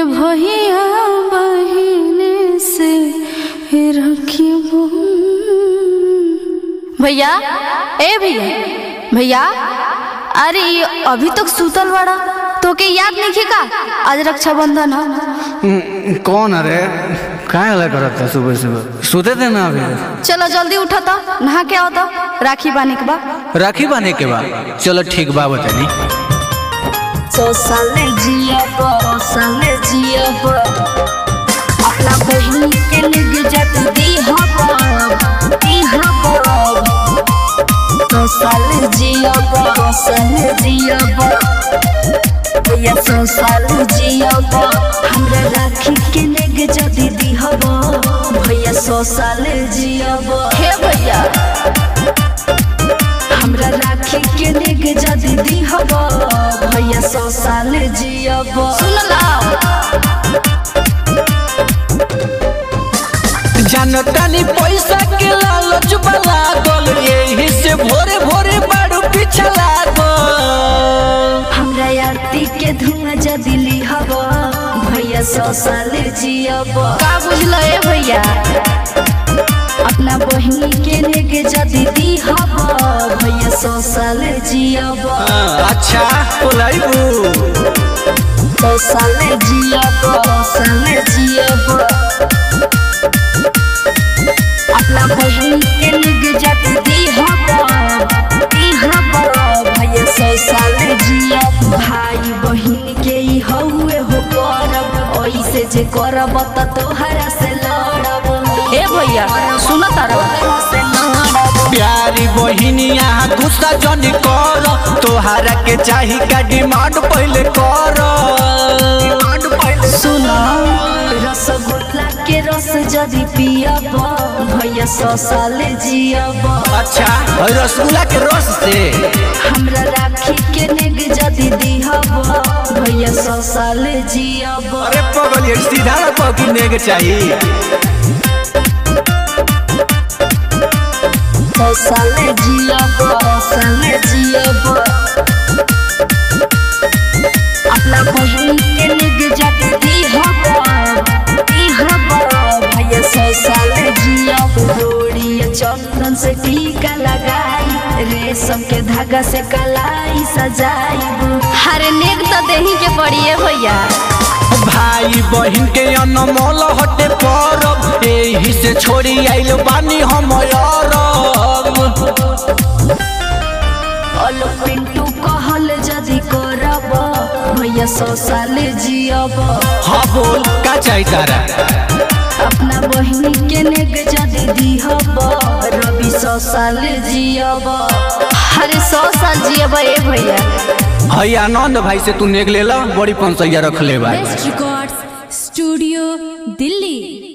भैया बहिने से रखिबो भैया ए भैया भैया अरे ये अभी तक सुतल बड़ा तो के याद नहीं का आज रक्षाबंधन है हम्म, कौन अरे काय हला करत था सुबह सुबह सोते थे ना अभी चलो जल्दी उठा तो नहा के आओ तो राखी बांधे के बाद राखी बांधे के बाद चलो ठीक बा बतानी सौ साल जियब साल जियब अपना बहिन के लग जत दीहब दीहब सौ साल जियब साल जियब भैया सौ साल जियब हमरा राखी के लग जत दीहब भैया सौ साल जियब हे भैया हमरा राखी के लेग जदी दीहब भैया सौ साल जियब सुन ला जानतानी पैसा के लालच वाला गल यही से भोरे भोरे बाड़ू पीछे लागल हमरा आरती के धुआं जदी लिहब भैया सौ साल जियब का बुझल ए भैया अपना बहिनी के लेग जदी दीहब भैया सौ साल जियब अच्छा बोलाइबू सौ साल जियब साल जियब अपना बहिनी के लेग जदी दीहब दीहब भैया सौ साल जियब भाई बहिन के ई हउए हो करब ऐसे जे करब त तोहरा से लड़ब ए भैया सुन तारा तोहरा से लड़ब प्यारी बहिनिया गुस्सा जनी कर तोहरा के चाही का डिमांड पहले कर डिमांड पहले सुन रसगुल्ला के रस जदी पियब भैया सौ साल जियब अच्छा और रसगुल्ला के रस से हमरा राखी के नेग जदी दीहब भैया सौ साल जियब अरे पगल ये सीधा पकड़ने के चाहिए सौ साल जियब साल जियब अपना बहिन के नेग जदी दीहब दीहब भैया सौ साल जियब रोड़ी चंदन से टीका लगाई रेशम के धागा से कलाई सजाई हरे नेक तो देही के पड़ी है भैया भाई बहन के अनमोल हटे परब एही से छोड़ी आइल बानी हम अरब अलो पिंटू कहल जदी करब भैया सौ साल जियब हाँ बोल का चाहिए तारा अपना बहिनी के नेग जदी दीहब रवि सौ साल जियब हरे सौ साल जियब ए भैया हई आनंद भाई से तू नेग ले ला बड़ी पंसैया रख ले भाई बेस्ट रिकॉर्ड्स स्टूडियो दिल्ली